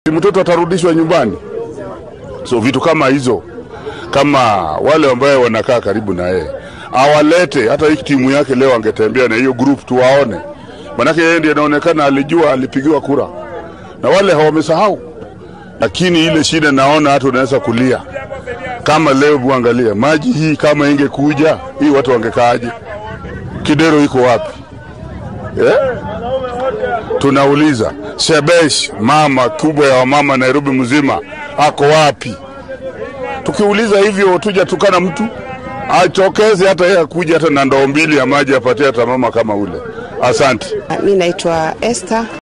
mtoto atarudishwa nyumbani. So vitu kama hizo, kama wale ambaye wanakaa karibu na yeye awalete, hata hii timu yake leo angetembea na hiyo group tuwaone, manake yeye ndiye anaonekana alijua alipigiwa kura na wale hawamesahau. Lakini ile shida naona hata unaweza kulia kama leo, buangalia maji hii, kama ingekuja hii watu wangekaaje? Kidero iko wapi eh? Tunauliza Shebesh, mama kubwa ya wamama Nairobi mzima, ako wapi? Tukiuliza hivyo tuja tukana mtu achokeze, hata yeye akuja hata na ndoo mbili ya maji apatie hata mama kama ule. Asante. Mi naitwa Esther